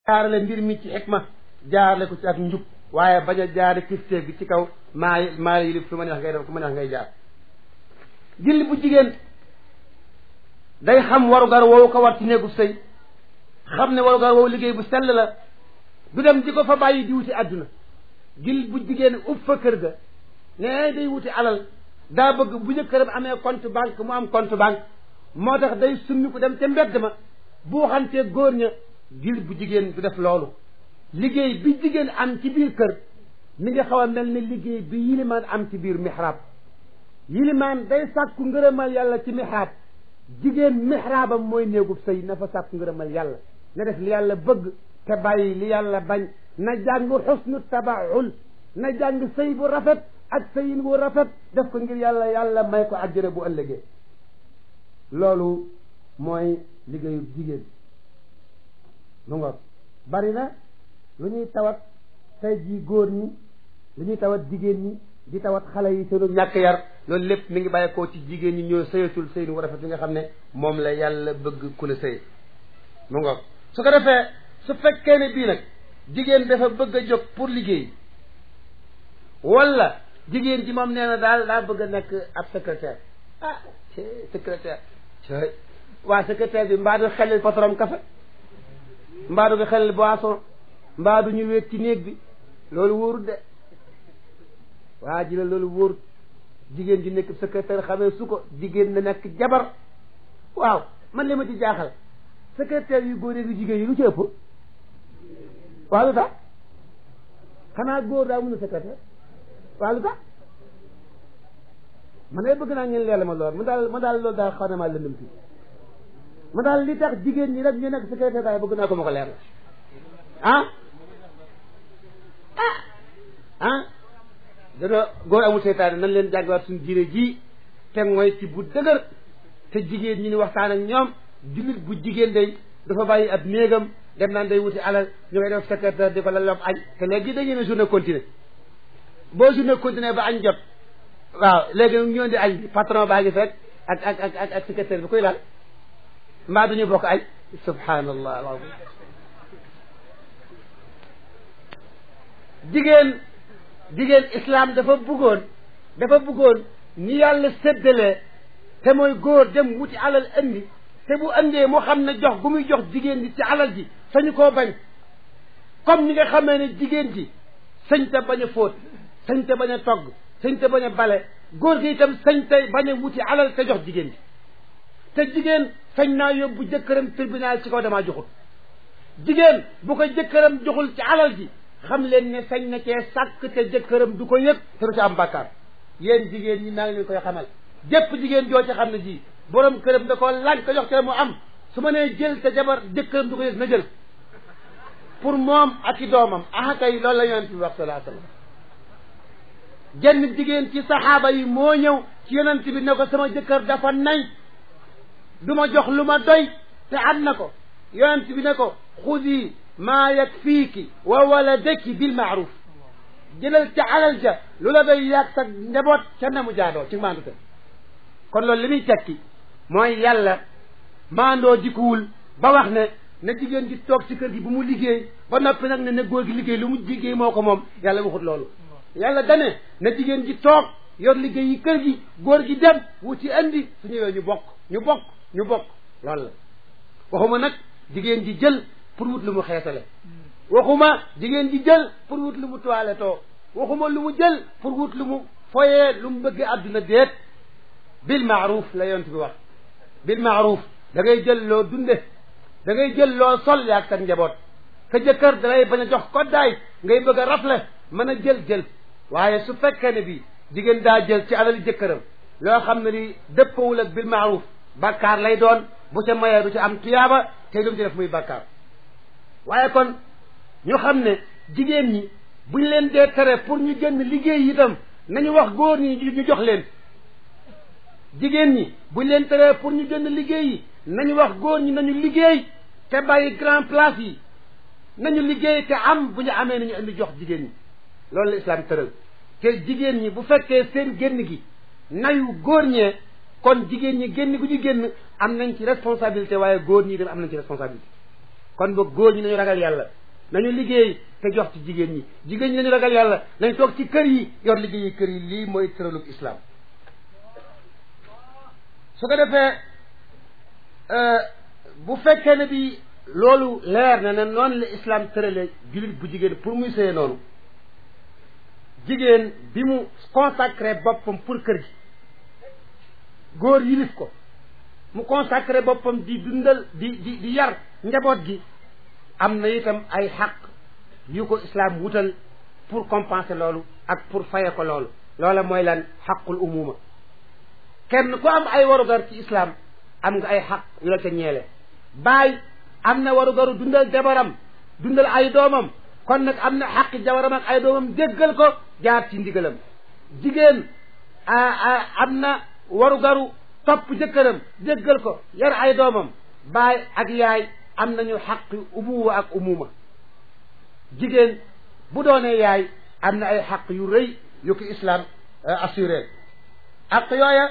jaarale mbir mi ci xikma jaarale ko ci ak njub waaye bañ a jaare kilifteef gi ci kaw maa maa la yilif su ma neex ngay def ku ma neex ngay jaar julli bu jigéen day xam warugar woowu ko war ci néegu sëy xam ne warugar woowu liggéey bu sell la du dem di ko fa bàyyi di wuti àdduna julli bu jigéen ub fa kër ga ne day wuti alal daa bëgg bu jëkkëram amee compte banque mu am compte banque moo tax day summi ko dem ca mbedd ma boo xantee góor ña julli bu jigéen du def loolu liggéey bi jigéen am ci biir kër mi ngi xaw a mel ni liggéey bi yilimaan am ci biir mihraab yilimaan day sàkku ngërëmal yàlla ci mihraab jigéen mihraabam mooy néegub sëy na fa sàkku ngërëmal yàlla na def li yàlla bëgg te bàyyi li yàlla bañ na jàng xusnu tabaxul na jàng sëy bu rafet ak sëyin bu rafet def ko ngir yàlla yàlla may ko àjjana bu ëllëgee loolu mooy liggéeyu jigéen lu ngoog bari na lu ñuy tawat tey jii góor ñi lu ñuy tawat jigéen ñi di tawat xale yi seenu ñàkk yar loolu lépp mi ngi bàyyeekoo ci jigéen ñi ñoo sëyatul sëyin wu rafet bi nga xam ne moom la yàlla bëgg ku la sëy mu ngoog su ko defee su fekkee ne bii nag jigéen dafa bëgg a jóg pour liggéey wala jigéen ji moom nee na daal daa bëgg a nekk ab secrétaire ah secrétaire waa secrétaire bi mbaa du xelil patron café mbaa du nga xelil boisson mbaa du ñu wéet ci néeg bi loolu wóorut de waa ji la loolu wóorut jigéen ji nekk secrétaire xamee su ko jigéen na nekk jabar waaw man li ma ci jaaxal secrétaire yu góor yu jigéen yi lu ci ëpp waaw lu tax xanaa góor daa mun a secrétaire waaw lu tax man day bëgg naa ngeen leela ma lool ma daal ma daal loolu daal xaw na maa lëndëm fii ma daal li tax jigéen ñi rek ñu nekk secrétaire daal bëgg naa ko ma ko leer ah ah ah dana góor amul seytaane nan leen jàngiwaat suñu diine ji te mooy ci bu dëgër te jigéen ñi ni waxtaan ak ñoom jullit bu jigéen day dafa bàyyi ab néegam dem naan day wuti alal ñu ngay def secrétaire di ko la lob añ te léegi dañu ne journée continue boo journée continue ba añ jot waaw léegi nag ñoo di añ bi patron baa ngi fekk ak ak ak ak ak secrétaire bi koy laal mbaa duñu bokk añ subhanallah alazim jigéen jigéen islam dafa bëggoon dafa bëggoon ni yàlla séddalee te mooy góor dem wuti alal andi te bu andee moo xam ne jox gu muy jox jigéen ji ci alal ji sañu koo bañ comme ni nga xamee ne jigéen ji sañ te bañ a fóot sañ te bañ a togg sañ te bañ a bale góor gi itam sañ te bañ a wuti alal te jox jigéen ji te jigéen sañ naa yóbbu jëkkëram tribunal ci kaw damaa joxul jigéen bu ko jëkkëram joxul ci alal ji xam leen ne sañ na cee sàkk te jëkkëram du ko yëg te du ci am bàkkaar yéen jigéen ñi maa ngi leen koy xamal jëpp jigéen joo ci xam ne ji borom këram da ko laaj ko jox te mu am su ma nee jël te jabar jëkkëram du ko yëg na jël pour moom ak i doomam ah kay loolu la yonent bi wax salaa sallam jenn jigéen ci saxaaba yi moo ñëw ci yonent bi ne ko sama jëkkër dafa nay du ma jox lu ma doy te am na ko yonent bi ne ko xudi maa yakfiiki wa waladaki bil maaruf jëlal ca alal ja lu la doy yàgg sa njaboot ca na mu jaadoo ci maandu te kon loolu li muy tekki mooy yàlla maandoo dikuwul ba wax ne na jigéen ji toog ci kër gi bu mu liggéey ba noppi nag ne na góor gi liggéey lu mu liggéey moo ko moom yàlla waxut loolu yàlla dane na jigéen ji toog yor liggéey yi kër gi góor gi dem wuti andi su ñëwee ñu bokk ñu bokk ñu bokk loolu la waxuma nag jigéen ji jël pour wut lu mu xeesale waxuma jigéen ji jël pour wut lu mu toilettoo waxuma lu mu jël pour wut lu mu foyee lu mu bëgg àdduna déet bil maaruf la yonent bi wax bil maaruf da ngay jël loo dunde da ngay jël loo sol yaag sa njaboot sa jëkkër da lay bañ a jox koddaay ngay bëgg a rafle mën a jël jël waaye su fekkee ne bi jigéen daa jël ci alali jëkkëram loo xam ne ni dëppawul ak bil maaruf bàkkaar lay doon bu ca mayee du ci am tuyaaba te lu mu ci def muy bàkkaar waaye kon ñu xam ne jigéen ñi buñ leen dee tere pour ñu génn liggéey itam nañu wax góor ñi ñu jox leen jigéen ñi buñ leen tere pour ñu génn liggéey yi nañu wax góor ñi nañu liggéey te bàyyi grand place yi nañu liggéey te am bu ñu amee nañu indi jox jigéen ñi loolu la islam tëral te jigéen ñi bu fekkee seen génn gi nayu góor ñee kon jigéen ñi génn gu ñu génn am nañ ci responsabilité waaye góor ñi dem am nañ ci responsabilité kon ba góor ñi nañu ragal yàlla nañu liggéey te jox ci jigéen ñi jigéen ñi nañu ragal yàlla nañ toog ci kër yi yor liggéeyi kër yi lii mooy tëralub islam su ko defee bu fekkee ne bi loolu leer na ne noonu la islam tërale jullit bu jigéen pour muy sëye noonu jigéen bi mu consacré boppam pour kër gi góor yilif ko mu consacré boppam di dundal di di di yar njaboot gi am na itam ay xaq yu ko islam wutal pour compenser loolu ak pour faye ko loolu loola mooy lan xaqul umuma kenn ku am ay warugar ci islam am nga ay xaq yu la ca ñeele baay am na warugaru dundal jabaram dundal ay doomam kon nag am na xaqi jabaram ak ay doomam déggal ko jaar ci ndigalam jigéen am na warugaru topp jëkkëram déggal ko yar ay doomam baay ak yaay am nañu xaqi ubuwa ak umuma jigéen bu doonee yaay am na ay xaq yu rëy yu ko islam assuré ak yooya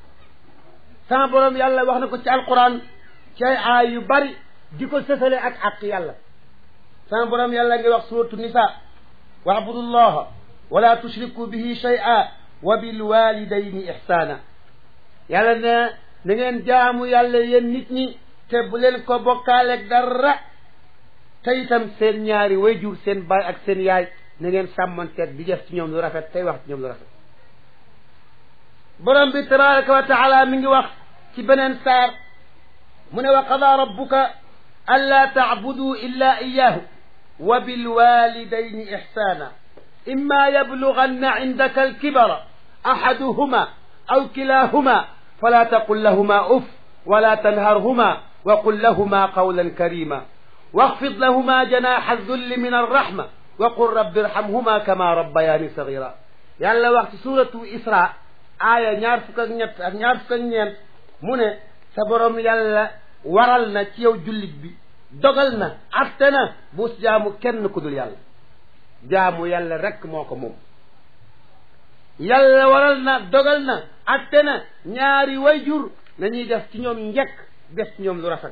sama borom yàlla wax na ko ci alquran ci ay aay yu bari di ko sësale ak àq yàlla sama borom yàlla ngi wax suratu nisa wa'budu llaha wala tushriku bihi shay'a wa bil walidayni ihsana yàlla ne na ngeen jaamu yàlla yéen nit ñi te bu leen ko bokkaaleeg dara te itam seen ñaari wayjur seen baay ak seen yaay na ngeen sàmmanteeg di def ci ñoom lu rafet tey wax ci ñoom lu rafet borom bi tabaraka wa taala mi ngi wax ci beneen saar mu ne wa qada rabbuka ألا تعبدوا إلا إياه وبالوالدين إحسانا إما يبلغن عندك الكبر أحدهما أو كلاهما فلا تقل لهما أف ولا تنهرهما وقل لهما قولا كريما واخفض لهما جناح الذل من الرحمة وقل رب ارحمهما كما ربياني صغيرا يلا وقت سورة إسراء آية ñaar fukk ak ñett ak ñaar fukk ak ñeent mu ne sa borom yàlla waral na ci yow jullit bi dogal na atte na bu jaamu kenn ku dul yàlla jaamu yàlla rekk moo ko moom yàlla waral na dogal na atte na ñaari wayjur nañuy def ci ñoom njëkk def ci ñoom lu rafet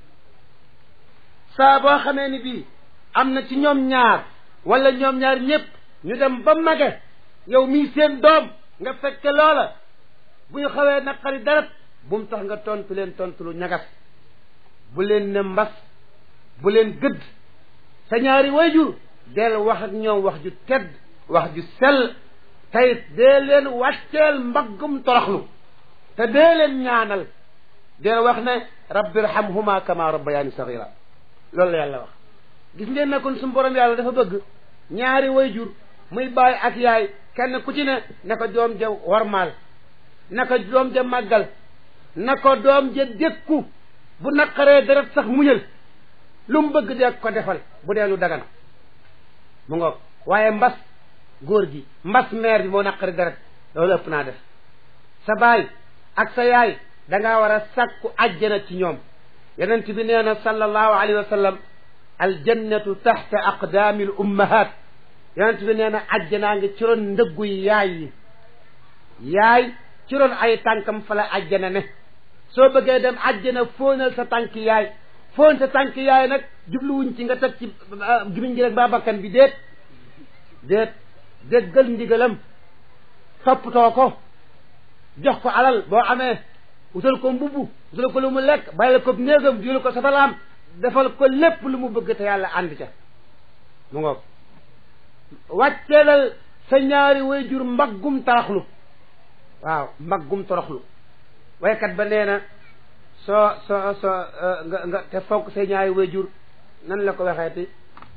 saa boo xamee ni bii am na ci ñoom ñaar wala ñoom ñaar ñépp ñu dem ba mage yow mii seen doom nga fekke loola bu ñu xawee naqari deret bu mu tax nga tontu leen tontu lu ñagas bu leen ne mbas bu leen gëdd sa ñaari wayjur del wax ak ñoom wax ju tedd wax ju sell tayit dee leen wàcceel mbaggum toroxlu te dee leen ñaanal dee wax ne rabbi irhamhuma kama rabbayani sagira loolu la yàlla wax gis ngeen ne kon suñu borom yàlla dafa bëgg ñaari wayjur muy baay ak yaay kenn ku ci ne na ko doom ja warmaal na ko doom ja màggal na ko doom ja dékku bu naqaree deret sax muñal lu mu bëgg dee ko defal bu dee lu dagan mu ngoog waaye mbas góor gi mbas meer bi moo naqari deret loolu ëpp naa def sa baay ak sa yaay dangaa war a sàkku ajjana ci ñoom yonent bi nee na sallallahu alayhi wa sallam aljannatu taxta aqdaami l ummahat yonent bi nee na ajjanaa ngi ci roon ndëggu yaay yi yaay ci roon ay tànkam fa la ajjana ne soo bëggee dem ajjana fóonal sa tànk yaay fóon sa tànk yaay nag jubluwuñ ci nga teg ci gimiñ gi rek baa bakkan bi déet déet déggal ndigalam toppatoo ko jox ko alal boo amee wutal ko mbubb wutal ko lu mu lekk bàyyil ko néegam diwlu ko satalaam defal ko lépp lu mu bëgg te yàlla ànd ca mu ngoog wàcceelal sa ñaari wayjur mbaggum toroxlu waaw mbaggum toroxlu waykat ba nee na soo soo soo nga nga te fonk say ñaari wayjur nan la ko waxeeti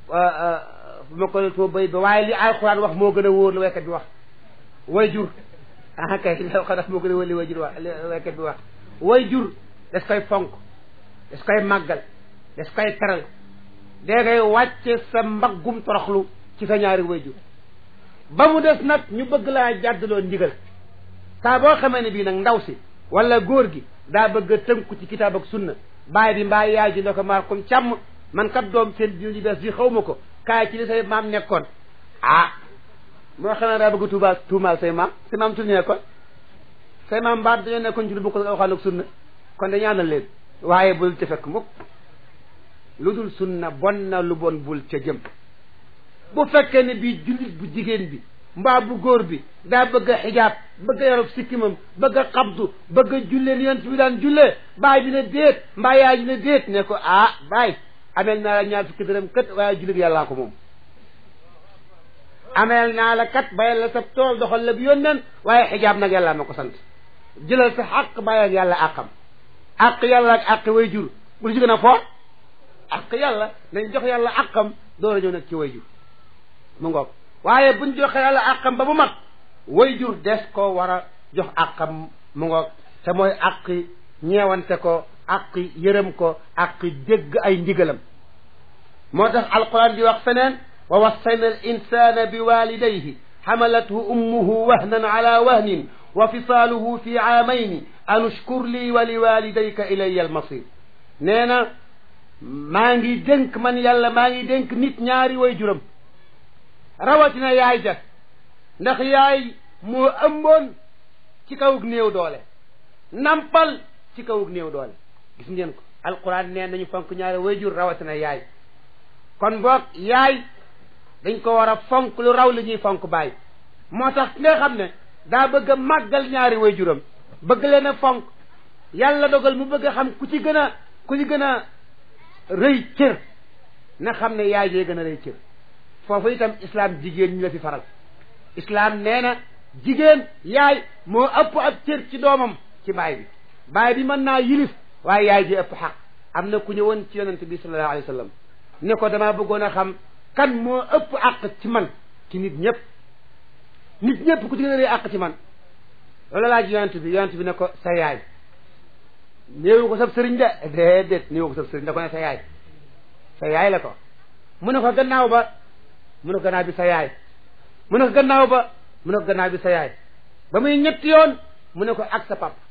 bu ma ko too bay ba waaye li alxuraan wax moo gën a wóor la waykat bi wax wayjur ah kay li alxuraan wax moo gën a wóor li wayjur wax li waykat bi wax wayjur des koy fonk des koy màggal des koy teral dee ngay wàcce sa mbaggum toroxlu ci sa ñaari wayjur ba mu des nag ñu bëgg laa jàddaloo ndigal saa boo xamee ne bii nag ndaw si wala góor gi daa bëgg a tënku ci kitaab ak sunna baay bi mbaa yaay ji nda ko maar comme càmm man kat doom seen diine ji bees bi xaw ma ko kaay ci li say maam nekkoon ah moo xam ne daa bëgg a tuubaal tuumaal say maam say maam ci lu nekkoon say maam mbaa dañoo nekkoon ci lu bokk waxaan ak sunna kon dañu àndal leen waaye bul ci fekk mukk lu dul sunna bon na lu bon bul ca jëm bu fekkee ne bii jullit bu jigéen bi mbaa bu góor bi daa bëgg a xijaab bëgg a yorob sikkimam bëgg a xabdu bëgg a jullee ni yonent bi daan jullee baay dina déet mbaa yaay dina déet ne ko ah baay ameel naa la ñaar fukki dërëm kat waaye jullit yàllaa ko moom ameel naa la kat bayal la sa tool doxal la bi yónneen waaye xijaab nag yàllaa ma ko sant jëlal sa xaq bàyyi ak yàlla àqam àq yàlla ak àq way jur bul ci gën a foor àq yàlla nañ jox yàlla àqam door a ñëw nag ci way jur mu ngoog waaye buñ joxe yàlla àqam ba bu mag way jur des ko war a jox àqam mu ngoog te mooy àqi ñeewante ko àqi yërëm ko àqi dégg ay ndigalam moo tax alquran di wax feneen wa wassayna al insana bi walidayhi xamalathu ummuhu wahnan ala wahnin wa fisaaluhu fi aamayni an ushkur lii wa li walidayka ilaya almasir nee na maa ngi dénk man yàlla maa ngi dénk nit ñaari way juram rawatina yaay ja ndax yaay moo ëmboon ci kawug néew doole nampal ci kawug néew doole gis ngeen ko alquran nee nañu fonk ñaari way jur rawatina yaay kon boog yaay dañ ko war a fonk lu raw li ñuy fonk baay moo tax nga xam ne daa bëgg a màggal ñaari way juram bëgg leen a fonk yàlla dogal mu bëgg a xam ku ci gën a ku ci gën a rëy cër na xam ne yaay jee gën a rëy cër foofu itam islam jigéen ñu la fi faral islam nee na jigéen yaay moo ëpp ab cër ci doomam ci baay bi baay bi mën naa yilif waaye yaay ji ëpp xaq am na ku ñëwoon ci yonente bi sallallahu alayhi wa sallam ne ko damaa bëggoon a xam kan moo ëpp àq ci man ci nit ñëpp nit ñëpp ku ci gën a rëy àq ci man loolu laaj yonent bi yonent bi ne ko sa yaay néewu ko sab sëriñ de déedéet néewu ko sab sëriñ da ko ne sa yaay sa yaay la ko mu ne ko gannaaw ba mu ne ko gannaaw bi sa yaay mu ne ko gannaaw ba mu ne ko gannaaw bi sa yaay ba muy ñetti yoon mu ne ko ak sa pap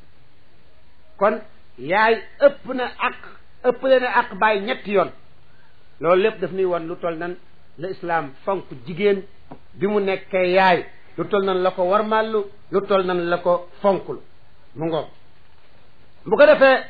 kon yaay ëpp na ak ëpp leen a ak bàyyi ñetti yoon loolu lépp daf nuy won lu toll nan la islaam fonk jigéen bi mu nekkee yaay lu toll nan la ko warmallu lu toll nan la ko fonkul mu ngoog bu ko defee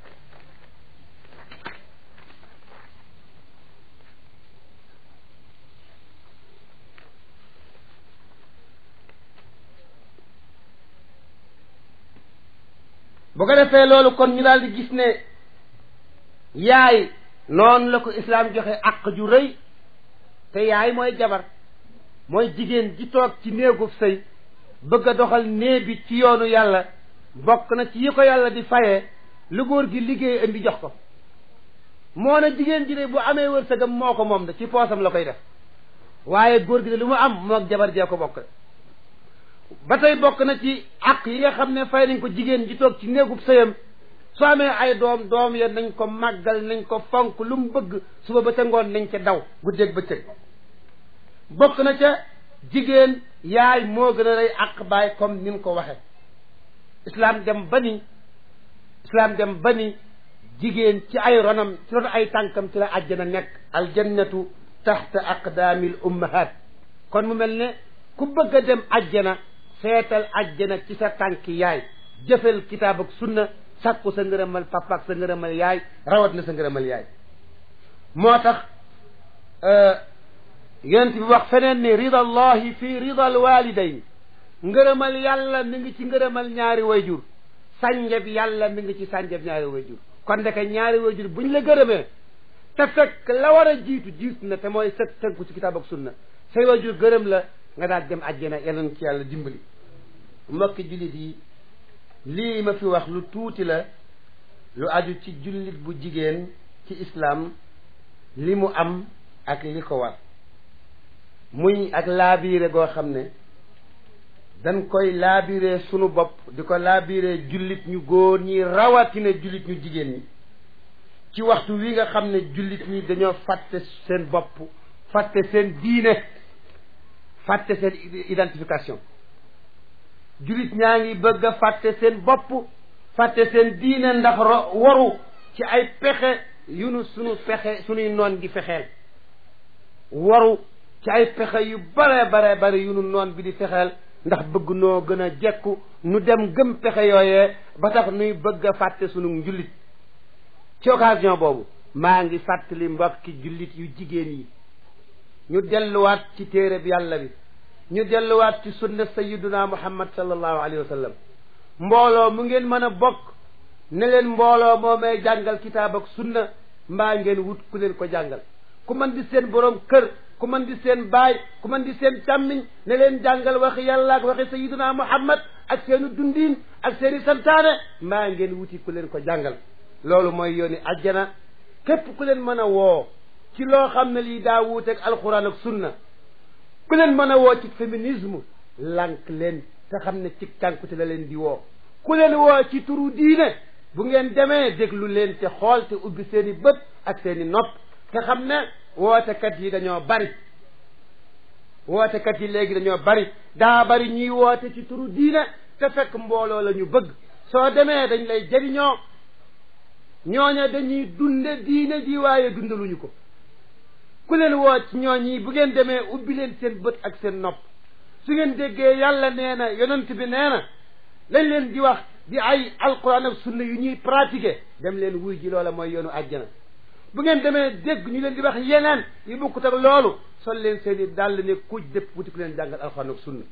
bu ko defee loolu kon ñu daal di gis ne yaay noonu la ko islaam joxe àq ju rëy te yaay mooy jabar mooy jigéen ji toog ci néegub sëy bëgg a doxal nee bi ci yoonu yàlla bokk na ci yi ko yàlla di fayee lu góor gi liggéey indi jox ko moo na jigéen ji de bu amee wërsëgam moo ko moom de ci poosam la koy def waaye góor gi de lu mu am moog jabar jee ko bokk ba tey bokk na ci àq yi nga xam ne fay nañ ko jigéen ji toog ci néegub sëyam soo amee ay doom doom ya nañ ko màggal nañ ko fonk lu mu bëgg suba ba ca ngoon nañ ca daw guddeeg bëccëg bokk na ca jigéen yaay moo gën a rëy àq baay comme ni mu ko waxe islam dem ba ni islam dem ba ni jigéen ci ay ronam ci ron ay tànkam ci la àjjana nekk aljannatu taxta aqdaamil ummahat kon mu mel ne ku bëgg a dem àjjana seetal àjjana ci sa tànki yaay jëfel kitaab ak sunna sàkku sa ngërëmal papa ak sa ngërëmal yaay rawat na sa ngërëmal yaay moo tax yonent bi wax feneen ni rida allahi fi rida alwalidayn ngërëmal yàlla mi ngi ci ngërëmal ñaari wayjur sànjab yàlla mi ngi ci sànjab ñaari wayjur kon ndeke ñaari wayjur buñ la gërëmee te fekk la war a jiitu jiitu na te mooy sët tënku ci kitaab ak sunna say wayjur gërëm la nga daal dem àjjana yàlla ci yàlla dimbali mbokki jullit yi lii ma fi wax lu tuuti la lu aju ci jullit bu jigéen ci islaam li mu am ak li ko war muy ak laabiire goo xam ne dañ koy laabiire sunu bopp di ko laabiire jullit ñu góor ñi rawatina jullit ñu jigéen ñi ci waxtu wi nga xam ne jullit ñi dañoo fàtte seen bopp fàtte seen diine fàtte seen identification jullit ñaa ngi bëgg a fàtte seen bopp fàtte seen diine ndax ro waru ci ay pexe yu nu sunu pexe sunuy noon di fexeel waru ci ay pexe yu bare bare bare yu nu noon bi di fexeel ndax bëgg noo gën a jekku nu dem gëm pexe yooyee ba tax nuy bëgg a fàtte sunu njullit ci occasion boobu maa ngi fàttali mbokki jullit yu jigéen yi ñu delluwaat ci téere bi yàlla bi ñu delluwaat ci sunna sayyiduna muhammad sallallahu alayhi wa sallam mbooloo mu ngeen mën a bokk ne leen mbooloo moo may jàngal kitaab ak sunna mbaa ngeen wut ku leen ko jàngal ku mën di seen borom kër ku mën di seen baay ku mën di seen càmmiñ ne leen jàngal waxi yàlla ak waxi sayyiduna muhammad ak seeni dundiin ak seeni santaane mbaa ngeen wuti ku leen ko jàngal loolu mooy yooni ajjana képp ku leen mën a woo ci loo xam ne lii daa wuuteeg alxuraan ak sunna ku leen mën a woo ci féminisme lànk leen te xam ne ci cànkute la leen di woo ku leen woo ci turu diine bu ngeen demee déglu leen te xool te ubbi seen i bët ak seen i nopp te xam ne wootekat yi dañoo bari wootekat yi léegi dañoo bari daa bari ñuy woote ci turu diine te fekk mbooloo la ñu bëgg soo demee dañ lay jëriñoo ñooña dañuy dunde diine ji waaye dundaluñu ko ku leen woo ci ñooñi bu ngeen demee ubbi leen seen bët ak seen nopp su ngeen déggee yàlla nee na yonent bi nee na lañ leen di wax di ay alquran ak sunna yu ñuy pratiquer dem leen wuy ji loola mooy yoonu àjjana bu ngeen demee dégg ñu leen di wax yeneen yu bokkut ak loolu sol leen seen i dàll ne kuj dëpp wuti ku leen jàngal alquran ak sunna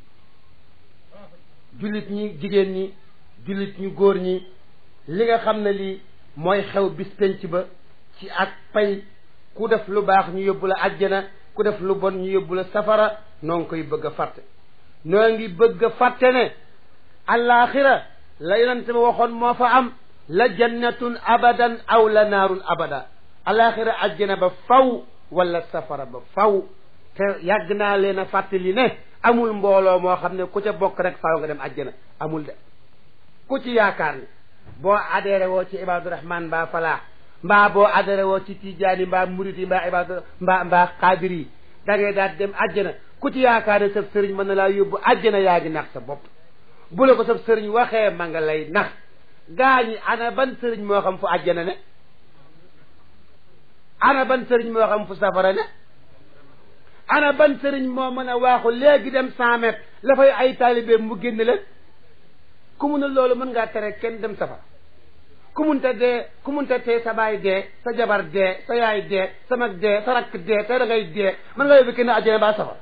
jullit ñi jigéen ñi jullit ñu góor ñi li nga xam ne lii mooy xew bis penc ba ci ak pay ku def lu baax ñu yóbbu la àjjana ku def lu bon ñu yóbbu la safara noo ngi koy bëgg a fàtte noo ngi bëgg a fàtte ne alaaxira la yonente ba waxoon moo fa am la jannatun abadan aw la naarun abada alaaxira àjjana ba faw wala safara ba faw te yàgg naa leen a fàttali ne amul mbooloo moo xam ne ku ca bokk rek faaw nga dem àjjana amul de ku ci yaakaar ni boo adhéré woo ci ibadu rahman mbaa falaax mbaa boo adhéré woo ci tijaani mbaa murit yi mbaa ibadu mbaa mbaa xaadir yi da ngay daal dem àjjana ku ci yaakaar ne sab sëriñ mën na laa yóbbu àjjana yaa ngi nax sa bopp bu la ko sab sëriñ waxee ma nga lay nax gaa ñi ana ban sëriñ moo xam fu àjjana ne ana ban sëriñ moo xam fu safara ne ana ban sëriñ moo mën a waaxu léegi dem cent mètres la fay ay taalibe mu génn leen ku mun a loolu mën ngaa tere kenn dem safara ku munta dee ku munta tee sa baay dee sa jabar dee sa yaay dee sa mag dee sa rakk dee te da ngay dee mën nga yóbbu kenn àjjana ba safara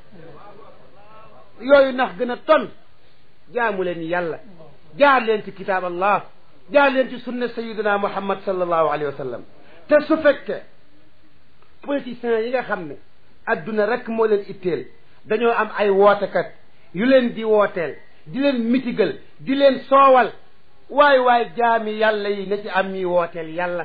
yooyu nax gën a ton jaamu leen yàlla jaar leen ci kitaab allah jaar leen ci sunna sayidina muhammad sallallahu alayhi wa sallam te su fekkee politiciens yi nga xam ne adduna rek moo leen itteel dañoo am ay wootekat yu leen di wooteel di leen mitigal di leen soowal waay waay jaami yàlla yi na ci am ñuy wooteel yàlla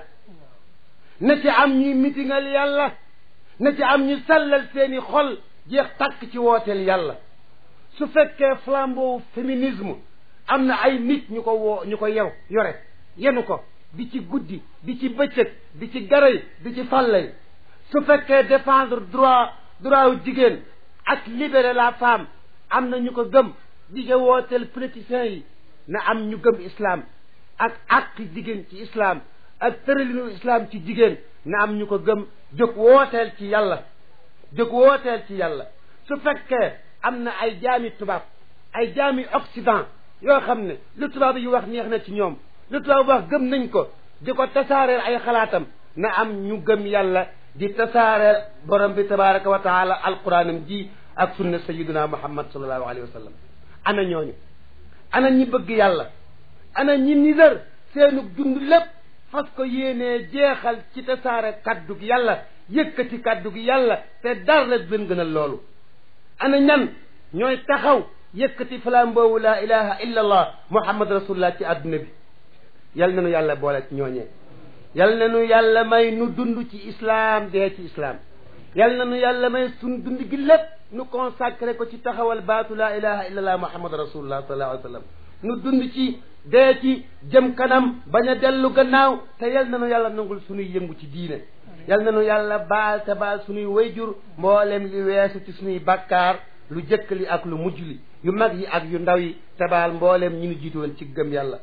na ci am ñuy mitigal yàlla na ci am ñu sellal seeni xol jeex tàkk ci wooteel yàlla su fekkee flambeau féminisme am na ay nit ñu ko woo ñu ko yew yore yenu ko di ci guddi di ci bëccëg di ci garay di ci fàllay su fekkee défendre droit droit wu jigéen ak libérer la femme am na ñu ko gëm di ko wooteel politiciens yi na am ñu gëm islam ak àq jigéen ci islam ak tëralinu islam ci jigéen na am ñu ko gëm jóg wooteel ci yàlla jóg wooteel ci yàlla su fekkee am na ay jaami tubaab ay jaami occident yoo xam ne lu tubaab yi wax neex na ci ñoom lu tubaab wax gëm nañ ko di ko tasaareel ay xalaatam na am ñu gëm yàlla di tasaareel borom bi tabaraka wa taala alquranam ji ak sunna sayiduna muhammad sallallahu alayhi wa sallam ana ñooñu ana ñi bëgg yàlla ana ñi nidar seenu dund lépp fas ko yéenee jeexal ci tasaare kàddug yàlla yëkkati kàddug yàlla te dara la leen gënal loolu ana ñan ñooy taxaw yëkkati flambeau la ilaha illa allah muhammad rasulullah ci àdduna bi yal na nu yàlla boole ci ñooñee yal na nu yàlla may nu dund ci islaam dee ci islaam yal na nu yàlla may sun dund gi lépp nu consacré ko ci taxawal baatu la ilaha illa allah muhammad rasulullah sallallahu alayhi wa sallam nu dund ci dee ci jëm kanam bañ a dellu gannaaw te yal na nu yàlla nangul suñuy yëngu ci diine yal na nu yàlla baal te baal suñuy wayjur mboolem li weesu ci suñuy bakkaar lu jëkk li ak lu mujj li yu mag yi ak yu ndaw yi te baal mboolem ñi nu jiitu woon ci gëm yàlla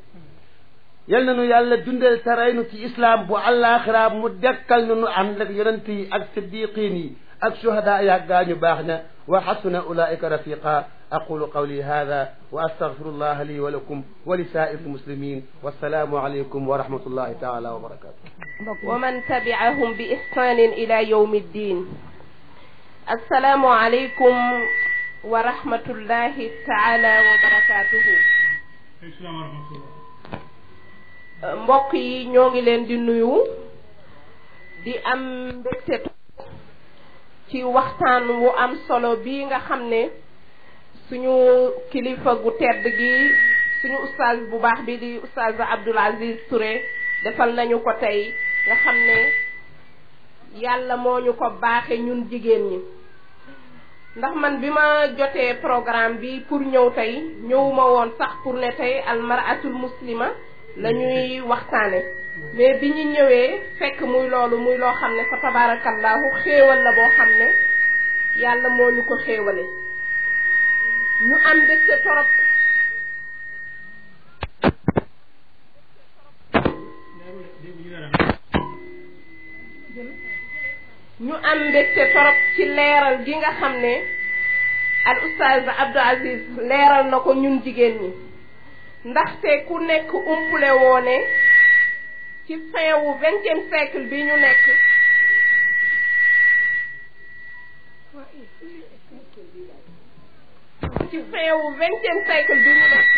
yal na nu yàlla dundal te rey nu ci islam bu àllaaxira mu dekkal nu nu ànd ak yonent yi ak siddiqin yi ak shuhada ya gaañu baax na wa xasuna ulaika rafiqa أقول قولي هذا وأستغفر الله لي ولكم ولسائر المسلمين والسلام عليكم ورحمة الله تعالى وبركاته ومن تبعهم بإحسان إلى يوم الدين السلام عليكم ورحمة الله تعالى وبركاته mbokk yi ñoo ngi leen di nuyu di am mbégte ci waxtaan wu am solo bii nga xam ne suñu kilifa gu tedd gi suñu ustaaz bu baax bi di ustaaz Abdoul Aziz Touré defal nañu ko tey nga xam ne yàlla moo ñu ko baaxe ñun jigéen ñi ndax man bi ma jotee programme bi pour ñëw tey ñëwuma woon sax pour ne tey almaratul muslima la ñuy waxtaane mais bi ñu ñëwee fekk muy loolu muy loo xam ne fa tabarakallahu xéewal la boo xam ne yàlla moo ñu ko xéewale ñu am mbégte torop ñu am mbégte torop ci leeral gi nga xam ne al oustaz Abdou Aziz leeral na ko ñun jigéen ñi ndaxte ku nekk umpule woone ci fin wu vingtième siècle bi ñu nekk ci fin wu vingtième siècle bi ñu nekk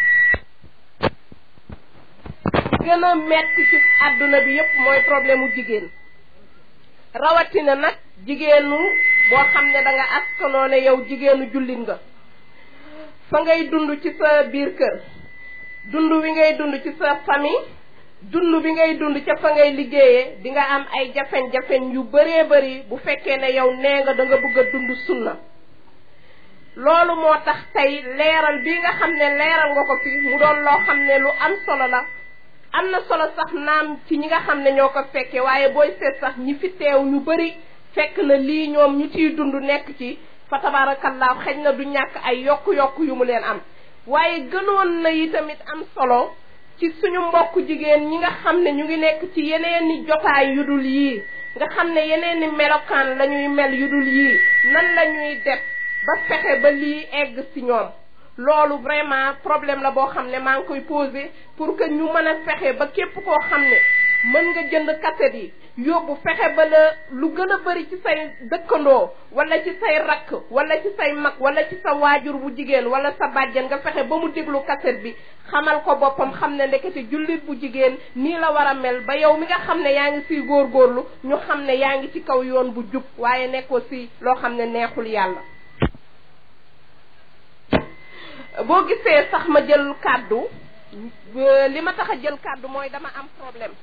gën a metti ci àdduna bi yépp mooy problème mu jigéen rawatina nag jigéenu boo xam ne da nga askanoo ne yow jigéenu jullit nga fa ngay dund ci sa biir kër dund wi ngay dund ci sa famille dund bi ngay dund ca fa ngay liggéeyee di nga am ay jafeñ-jafeñ yu bëree bëri bu fekkee ne yow nee nga da nga bëgg a dund sunna loolu moo tax tey leeral bi nga xam ne leeral nga ko fi mu doon loo xam ne lu am solo la am na solo sax naam ci ñi nga xam ne ñoo ko fekkee waaye booy seet sax ñi fi teew ñu bëri fekk na lii ñoom ñu ciy dund nekk ci fa tabaarakallaahu xëj na du ñàkk ay yokk-yokk yu mu leen am waaye gënoon na yi tamit am solo ci suñu mbokk jigéen ñi nga xam ne ñu ngi nekk ci yeneeni jotaay yu dul yii nga xam ne yeneeni melokaan la ñuy mel yu dul yii nan la ñuy def ba fexe ba lii egg ci ñoom loolu vraiment problème la boo xam ne maa ngi koy posé pour que ñu mën a fexe ba képp koo xam ne mën nga jënd kaset yi yóbbu fexe ba la lu gën a bëri ci say dëkkandoo wala ci say rakk wala ci say mag wala ci sa waajur bu jigéen wala sa bàjjen nga fexe ba mu déglu kaset bi xamal ko boppam xam ne ndekete jullit bu jigéen nii la war a mel ba yow mi nga xam ne yaa ngi siy góorgóorlu ñu xam ne yaa ngi ci kaw yoon bu jub waaye nekkoo si loo xam ne neexul yàlla boo gisee sax ma jël kàddu li ma tax a jël kàddu mooy dama am problème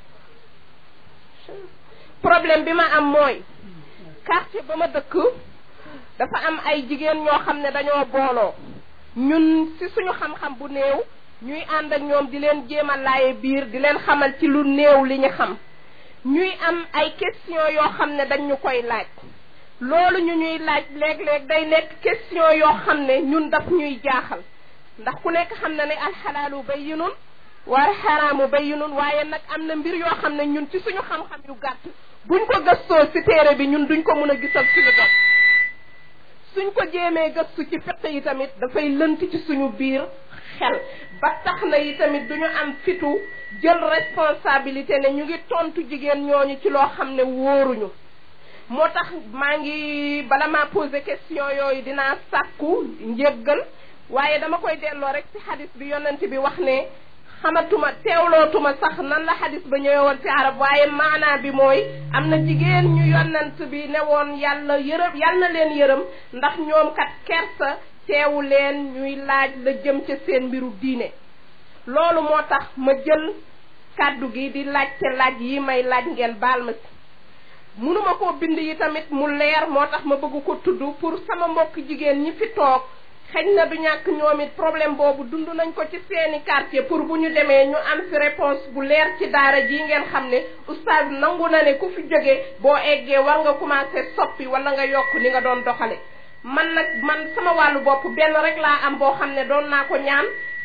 problème bi ma am mooy quartier ba ma dëkk dafa am ay jigéen ñoo xam ne dañoo booloo ñun ci suñu xam-xam bu néew ñuy ànd ak ñoom di leen jéem a laaye biir di leen xamal ci lu néew li ñu xam ñuy am ay question yoo xam ne dañ ñu koy laaj loolu ñu ñuy laaj léeg-léeg day nekk question yoo xam ne ñun daf ñuy jaaxal ndax ku nekk xam na ne alxalaalu bayyinun wal xaraamu bayyinun waaye nag am na mbir yoo xam ne ñun ci suñu xam-xam yu gàtt buñ ko gëstoo ci téere bi ñun duñ ko mën a gisal suñu bopp suñ ko jéemee gëstu ci fiq yi tamit dafay lënt ci suñu biir xel ba tax na yi tamit duñu am fitu jël responsabilité ne ñu ngi tontu jigéen ñooñu ci loo xam ne wóoruñu moo tax maa ngi bala maa posé question yooyu dinaa sàkku njéggal waaye dama koy delloo rek ci xadis bi yonent bi wax ne xamatuma teewlootuma sax nan la xadis ba ñëwee woon ci arab waaye maanaa bi mooy am na jigéen ñu yonent bi ne woon yàlla yërëm yàlla na leen yërëm ndax ñoom kat kersa teewu leen ñuy laaj la jëm ca seen mbiru diine loolu moo tax ma jël kàddu gi di laajte laaj yi may laaj ngeen baal ma si munuma koo bind yi tamit mu leer moo tax ma bëgg ko tudd pour sama mbokk jigéen ñi fi toog xëy na du ñàkk ñoom it problème boobu dund nañ ko ci seeni quartier pour bu ñu demee ñu am fi réponse bu leer ci daara ji ngeen xam ne oustaz nangu na ne ku fi jóge boo eggee war nga commencé soppi wala nga yokk ni nga doon doxale man nag man sama wàllu bopp benn rek laa am boo xam ne doon naa ko ñaan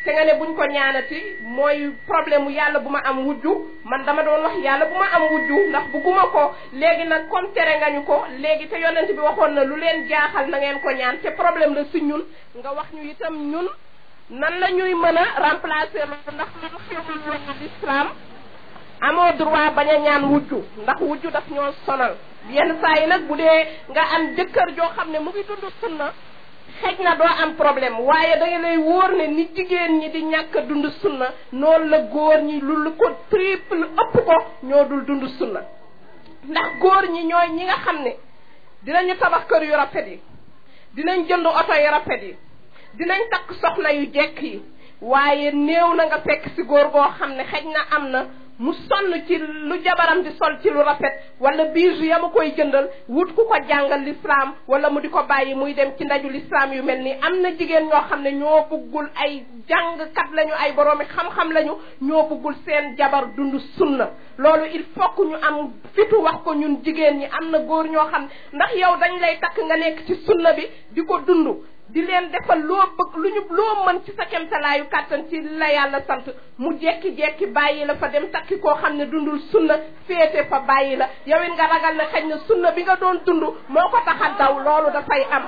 te nga ne buñ ko ñaanati mooy problème mu yàlla bu ma am wujju man dama doon wax yàlla bu ma am wujju ndax bugguma ko léegi nag comme tere nga ñu ko léegi te yonent bi waxoon na lu leen jaaxal na ngeen ko ñaan te problème la si ñun nga wax ñu itam ñun nan la ñuy mën a remplacer loolu ndax loolu xewul woon l'islam amoo droit bañ a ñaan wujju ndax wujju daf ñoo sonal yenn saa yi nag bu dee nga am jëkkër joo xam ne mu ngi dund sunna xëj na doo am problème waaye da nga lay wóor ne ni jigéen ñi di ñàkk a dund sunna noonu la góor ñi lu lu ko triple ëpp ko ñoo dul dund sunna ndax góor ñi ñooy ñi nga xam ne dinañu tabax kër yu rafet yi dinañ jënd oto yu rafet yi dinañ takk soxna yu jekk yi waaye néew na nga fekk ci góor goo xam ne xëj na am na mu sonn ci lu jabaram di sol ci lu rafet wala bijoux ya ma koy jëndal wut ku ko jàngal l'islam wala mu di ko bàyyi muy dem ci ndaju l'islam yu mel nii am na jigéen ñoo xam ne ñoo bëggul ay jàngkat lañu ay boroomi xam-xam lañu ñoo bëggul seen jabar dund sunna loolu il faut que ñu am fitu wax ko ñun jigéen ñi am na góor ñoo xam ndax yow dañ lay takk nga nekk ci sunna bi di ko dund di leen defal loo bëgg lu ñu loo mën ci sa kemtalaayu kàttan ci la yàlla sant mu jekki-jekki bàyyi la fa dem takki koo xam ne dundul sunna féete fa bàyyi la yow it nga ragal ne xëy na sunna bi nga doon dund moo ko tax a daw loolu dafay am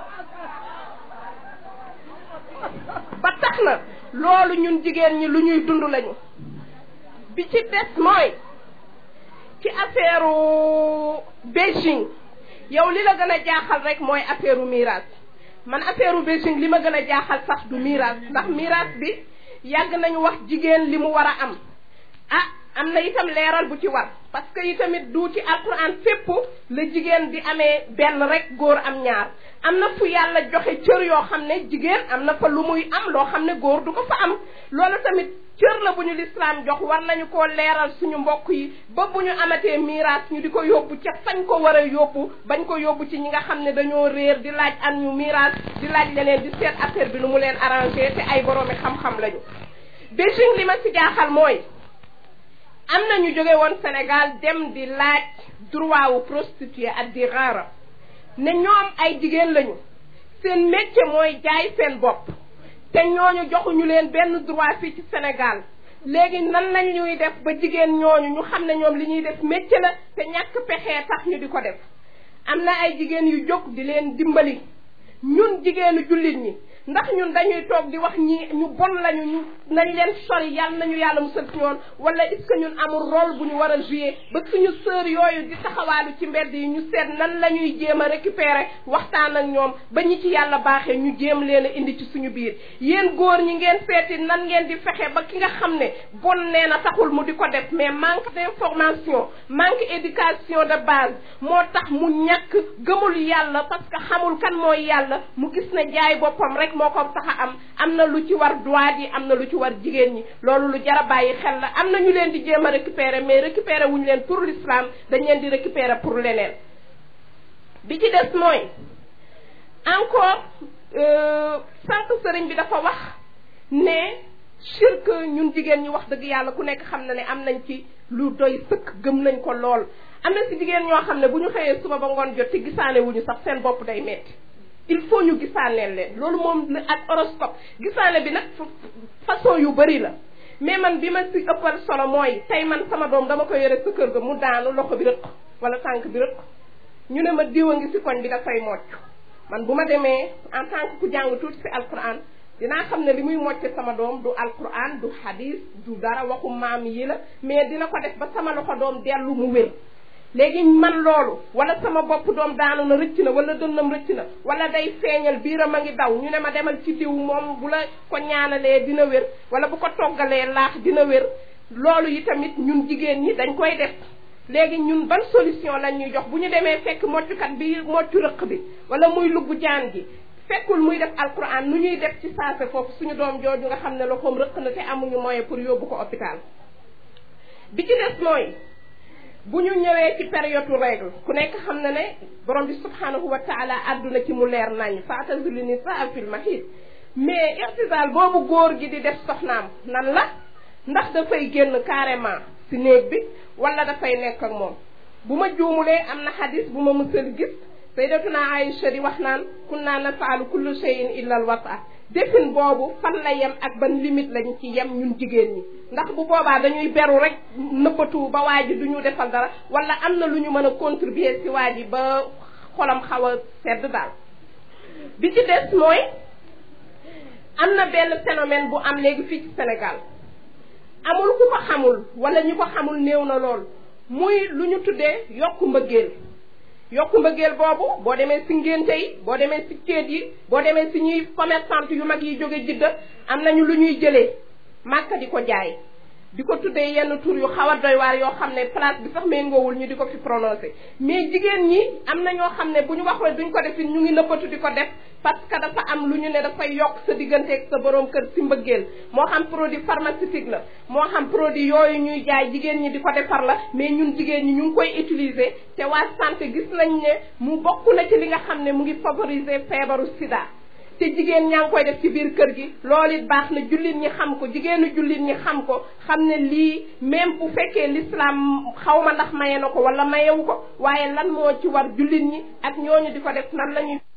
ba tax na loolu ñun jigéen ñi lu ñuy dund lañu bi ci des mooy ci affaire Beijing yow li la gën a jaaxal rek mooy affaire miraas man affaire Beijing li ma gën a jaaxal sax du miraas ndax miraas bi yàgg nañu wax jigéen li mu war a am ah am na itam leeral bu ci war parce que itamit du ci alquran fépp la jigéen di amee benn rek góor am ñaar am na fu yàlla joxe cër yoo xam ne jigéen am na fa lu muy am loo xam ne góor du ko fa am loolu tamit cër la bu ñu lislaam jox war nañu koo leeral suñu mbokk yi ba bu ñu amatee miraas ñu di ko yóbbu ca fañ ko war a yóbbu bañ ko yóbbu ci ñi nga xam ne dañoo réer di laaj an ñu miraas di laaj leneen di seet affaire bi nu mu leen arrangé te ay boroomi xam-xam lañu Beijing li ma ci jaaxal mooy am na ñu jóge woon Sénégal dem di laaj droit wu prostituée ak di raara ne ñoom ay jigéen lañu seen métier mooy jaay seen bopp te ñooñu joxuñu leen benn droit fii ci Sénégal léegi nan lañ ñuy def ba jigéen ñooñu ñu xam ne ñoom li ñuy def métier la te ñàkk pexee tax ñu di ko def am na ay jigéen yu jóg di leen dimbali ñun jigéenu jullit ñi ndax ñun dañuy toog di wax ñi ñu bon lañu ñu nañ leen sori yàlla nañu yàlla musal ci ñoon wala est-ce que ñun amul rôle bu ñu war a jouer ba suñu sœur yooyu di taxawaalu ci mbedd yi ñu seet nan la ñuy jéem a récupérer waxtaan ak ñoom ba ñi ci yàlla baaxee ñu jéem leen a indi ci suñu biir yéen góor ñi ngeen seeti nan ngeen di fexe ba ki nga xam ne bon nee na taxul mu di ko def mais manque d'information manque éducation de base moo tax mu ñàkk gëmul yàlla parce que xamul kan mooy yàlla mu gis ne jaay boppam rek moo ko tax a am am na lu ci war droit yi am na lu ci war jigéen ñi loolu lu jar a bàyyi xel la am na ñu leen di jéem a récupérer mais récupérer wuñu leen pour l'islam dañ leen di récupérer pour leneen bi ci des mooy encore sànq sëriñ bi dafa wax ne shirk ñun jigéen ñi wax dëgg yàlla ku nekk xam na ne am nañ ci lu doy sëkk gëm nañ ko lool am na si jigéen ñoo xam ne bu ñu xëyee suba ba ngoon jot ci gisaane wuñu sax seen bopp day metti il faut ñu gisaaneel leen loolu moom la ak horoscope gisaane bi nag façon yu bari la mais man bi ma si ëppal solo mooy tey man sama doom dama ko yore sa kër ga mu daanu loxo bi rëq wala tànk bi rëq ñu ne ma diw a ngi si koñ bi dafay mocc man bu ma demee en tant que ku jàng tuuti si alquran dinaa xam ne li muy mocce sama doom du alquran du hadis du dara waxu maam yi la mais dina ko def ba sama loxo doom dellu mu wér léegi man loolu wala sama bopp doom daanu na rëcc na wala dënnam rëcc na wala day feeñal biiram a ngi daw ñu ne ma demal ci diw moom bu la ko ñaanalee dina wér wala bu ko toggalee laax dina wér loolu yi tamit ñun jigéen ñi dañ koy def léegi ñun ban solution lañ ñuy jox bu ñu demee fekk moccukat bi moccu rëq bi wala muy lugg jaan gi fekkul muy def alquran nu ñuy def ci saase foofu suñu doom jooju nga xam ne loxoom rëq na te amuñu moyen pour yóbbu ko hôpital bi ci des mooy bu ñu ñëwee ci période règle ku nekk xam na ne borom bi subhanahu wa taala àdduna ci mu leer nañ faatazilu nisaa fil mahid mais irtisal boobu góor gi di def soxnaam nan la ndax dafay génn carrément ci néeg bi wala dafay nekk ak moom bu ma juumulee am na xadis bu ma mësal gis sayyidatuna Aïcha di wax naan kunna nafaalu kullu shay'in illa al wata defin boobu fan la yem ak ban limite lañ ci yem ñun jigéen ñi ndax bu boobaa dañuy beru rek nëbbatu ba waa ji du ñu defal dara wala am na lu ñu mën a contribuer ci waa ji ba xolam xaw a sedd daal bi ci des mooy am na benn phénomène bu am léegi fii ci Sénégal amul ku ko xamul wala ñu ko xamul néew na lool muy lu ñu tuddee yokku mbëggeel yokku mbëggeel boobu boo demee si ngénte yi boo demee si céet yi boo demee si ñuy commerçante yu mag yi jóge jidda am nañu lu ñuy jëlee màkka di ko jaay di ko tuddee yenn tur yu xaw a doy waar yoo xam ne place bi sax méngoowul ñu di ko fi prononcé mais jigéen ñi am na ñoo xam ne bu ñu waxee duñ ko def ñu ngi nëbbatu di ko def parce que dafa am lu ñu ne dafay yokk sa diggante ak sa borom kër si mbëggeel moo xam produit pharmaceutique la moo xam produit yooyu ñuy jaay jigéen ñi di ko defar la mais ñun jigéen ñi ñu ngi koy utiliser te waa santé gis nañ ne mu bokk na ci li nga xam ne mu ngi favoriser feebaru sida te jigéen ñaa ngi koy def ci biir kër gi loolu it baax na jullit ñi xam ko jigéenu jullit ñi xam ko xam ne lii même bu fekkee l'islam xaw ma ndax maye na ko wala mayewu ko waaye lan moo ci war jullit ñi ak ñooñu di ko def nan la ñuy